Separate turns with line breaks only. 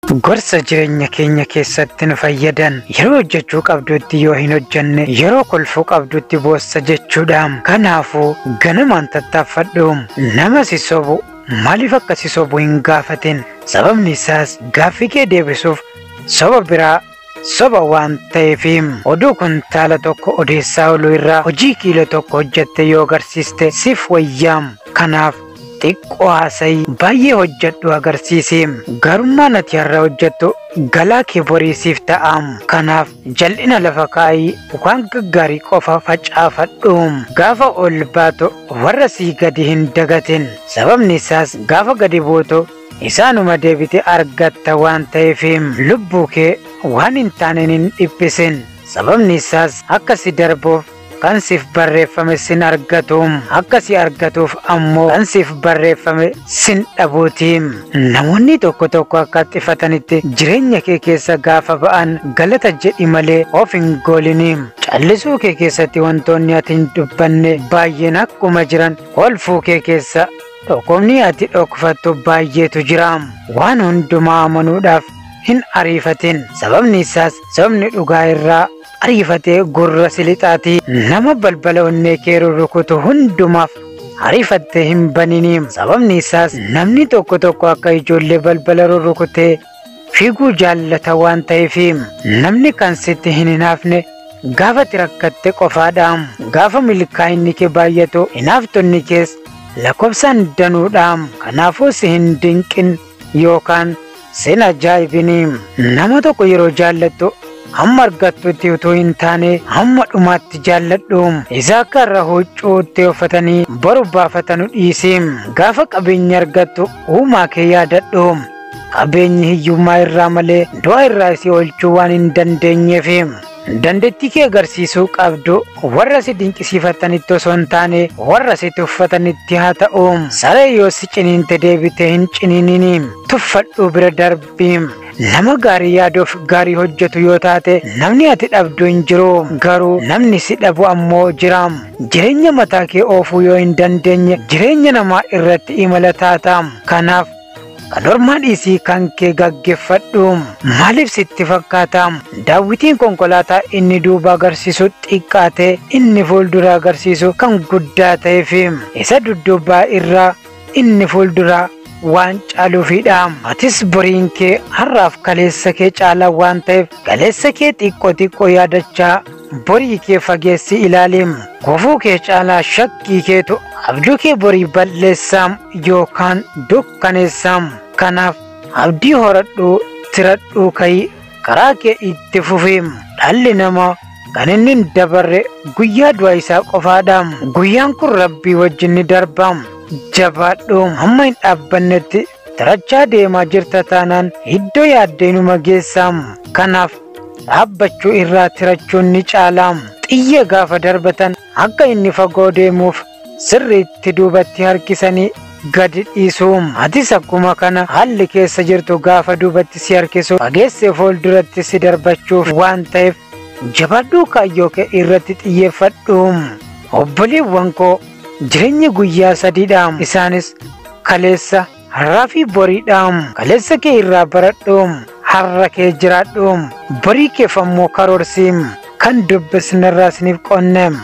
Gorsa jireenya keenya keessatti nu fayyadan yeroo hojjechuu qabdutti yoo hin hojjenne yeroo kolfuu qabdutti boossa jechuudhaan kanaafuu ganamaan tattaaffadhu nama si sobu maaliif akka si sobu hin gaafatin sababni isaas gaaffii kee deebisuuf soba biraa soba waan ta'eefiim oduu kuntaala tokko odeessaa oluu irraa hojii kiiloo tokko hojjette yoo agarsiiste siif wayyaam kanaaf xiqqoo haasayii baay'ee hojjedhu agarsiisiim garummaan ati har'a hojjettu galaa kee boriisiif ta'aam kanaaf jal'ina lafa kaayii waan gaggaarii qofa facaafadhuum gaafa ol baatu warra sii gadi hin dagatin sababni isaas gaafa gadi buutu isaanuma deebite argatta waan ta'eefiim lubbuu kee waan hin taaneen hin dhiphisin sababni isaas akka si darbuuf kan siif barreeffame sin argatuum akka si argatuuf ammoo kan siif barreeffame sin dhabuutiim namoonni tokko tokko akka xifatanitti jireenya kee keessa gaafa ba'an galata jedhi malee of hin gooliniim callisuu kee keessatti wantoonni ati hin dubbanne baay'een akkuma jiran kolfuu kee keessa dhukkubni ati dhokfattu baay'eetu jiraam waan hundumaa amanuudhaaf hin ariifatin sababni isaas sababni dhugaa irraa ariifatee gurra silixaatii nama balbala onnee kee rurrukutu hundumaaf ariifattee hin baniniim sababni isaas namni tokko tokko akka ijoollee balbala rurrukutee fiiguu jaallata waan ta'eefiim namni kan sitti hin hinaafne gaafa ati rakkatte qofaadhaam gaafa milkaa'inni kee baay'atu hinaaftonni kees lakkoofsaan danuudhaam kanaafuu si hin dinqin yookaan sin ajaa'ibiniim nama tokko yeroo jaallattu hamma argattutti utuu hin taane hamma dhumaatti jaalladhuum isa akka irra huccuutti uffatanii boru baafatanu dhiisiim gaafa qabeenya argattu uumaa kee yaadadhuum qabeenyi hiyyummaa irraa malee du'a irraa si oolchuu waan hin dandeenyeefiim dandeettii kee agarsiisuu qabdu warra si dinqisiifatanitti osoo hin taane warra si tuffatanitti haa ta'uum saree yoo si ciniinte deebite hin ciniininiim tuffadhuu bira darbiim nama gaarii yaaduuf gaarii hojjetu yoo taate namni ati dhabdu hin jiru garuu namni si dhabu ammoo jiraam jireenya mataa kee oofuu yoo hin dandeenye jireenya namaa irratti imala taataam kanaaf kan ormaa dhiisii kan kee gaggeeffadhuum maaliif sitti fakkaataam daawwitiin konkolaataa inni duuba agarsiisu xiqqaate inni fuuldura agarsiisu kan guddaa ta'eefiim isa dudduubaa irraa inni fuulduraa waan caaluufidhaam atis boriin kee har'aaf kaleessa kee caalaa waan ta'eef kaleessa kee xiqqoo xiqqoo yaadachaa borii kee fageessi ilaaliim gufuu kee caalaa shakkii keetu abjuu kee borii balleessaam yookaan dukkaneessaam kanaaf abdii horadhuu tiradhuu kayii karaa kee itti fufiim dhalli namaa kan inni hin dabarre guyyaa du'a isaa qofaadhaam guyyaan kun rabbii wajjin ni darbaam jabaadhuum hamma hin dhaabbannetti tirachaa deemaa jirta taanaan iddoo yaaddeenuma geessaam kanaaf dhaabbachuu irraa tirachuun ni caalaam xiyya gaafa darbatan akka inni fagoo deemuuf sirriitti duubatti harkisanii gadi dhiisuum atis akkuma kana haalli keessa jirtu gaafa duubatti si harkisu fageessee fuulduratti si darbachuuf waan ta'eef jabaadhuu kaayyoo kee irratti xiyyeeffadhuum obboleewwan koo jireenya guyyaa sadiidhaam isaanis kaleessa har'aa fi boriidhaam kaleessa kee irraa baradhuum har'a kee jiraadhuum borii keef ammoo karoorsiim kan dubbisnarraa isiniif qonneem.